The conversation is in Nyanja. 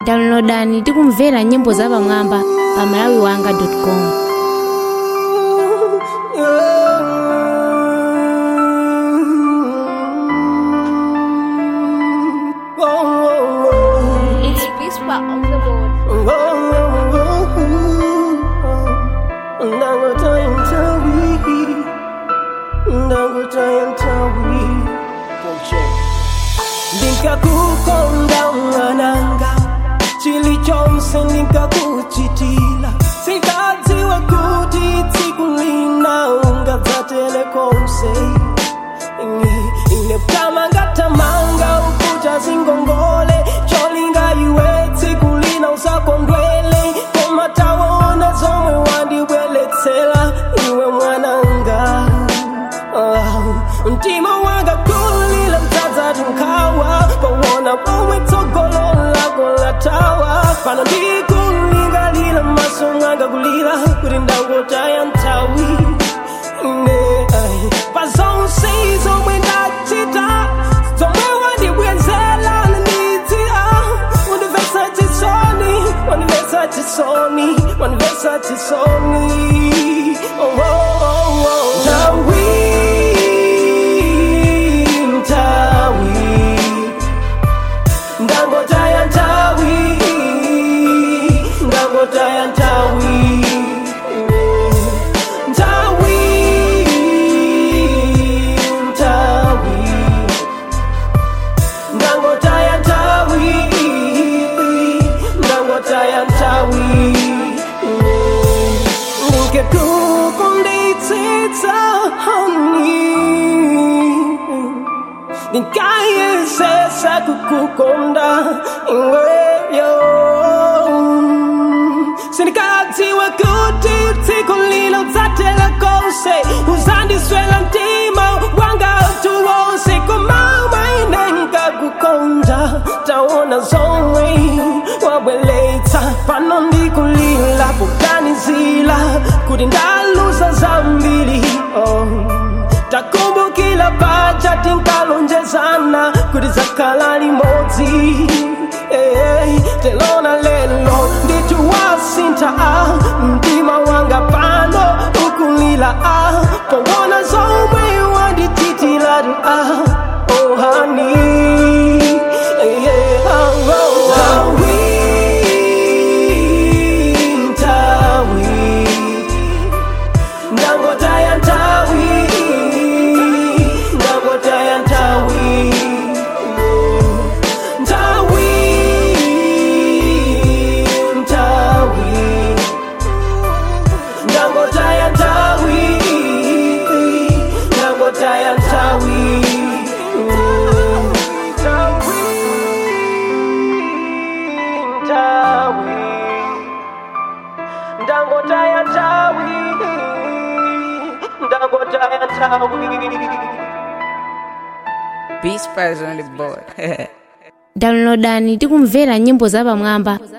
downloadani ndi kumvera nyimbo zapamwamba pa malawiwanga.com It's Whisper on the board. ndinkakukonda mwananga chilichonse ndinkakuchitila sikadziwa kuti tsiku lina ungadzatele konse Ine- ine ptamangatamanga ukuta zingongole cholinga iwe tsiku lina usakondwele koma taona zomwe wandibweletsera iwe mwananga Ah, mtima wanga kulila mdzadzati nkhawa pawona pomwe tsogolo lako latawa pano ndikulingalira maso mwanga kulira kuti ndangotaya nthawi ine ai, pa zonse zomwe ndachita zomwe wandibwezera ndidzira wandimvetsa chisoni wandimvetsa chisoni wandimvetsa chisoni oh, oh, oh, oh. Ntawi, ntawi, ndangotaya ntawi, ndangotaya ntawi, ntawi, ntawi, ndangotaya ntawi, ndangotaya ntawi, ndingekukunditsitsa honey ndingayesesa kukukonda iweyo sindikadziwa kuti tsiku lino udzatela konse uzandiswela mtima wanga utu wonse komamwe nengakukonda taona zomwe wabweletsa pano ndikulila poganizila kuti ndaluza zambiri oh. takumbukila paja tinkalonjezana kuti zakhala limodzi hey, telona lelo ndituwasintha ah, mtima wanga pano ukulila ah, powona zomwe wandichitilatu ah, oh, honey, yeah, oh, oh, Tawi, tawi, ndangotaya ntawi ndangotaya ntawi ntawi ntawi ndangotaya ntawi ndangotaya ntawi ntawi ntawi ndangotaya ntawi ndangotaya ntawi Beach Spice on the board. downloadani ndi kumvera nyimbo zapamwamba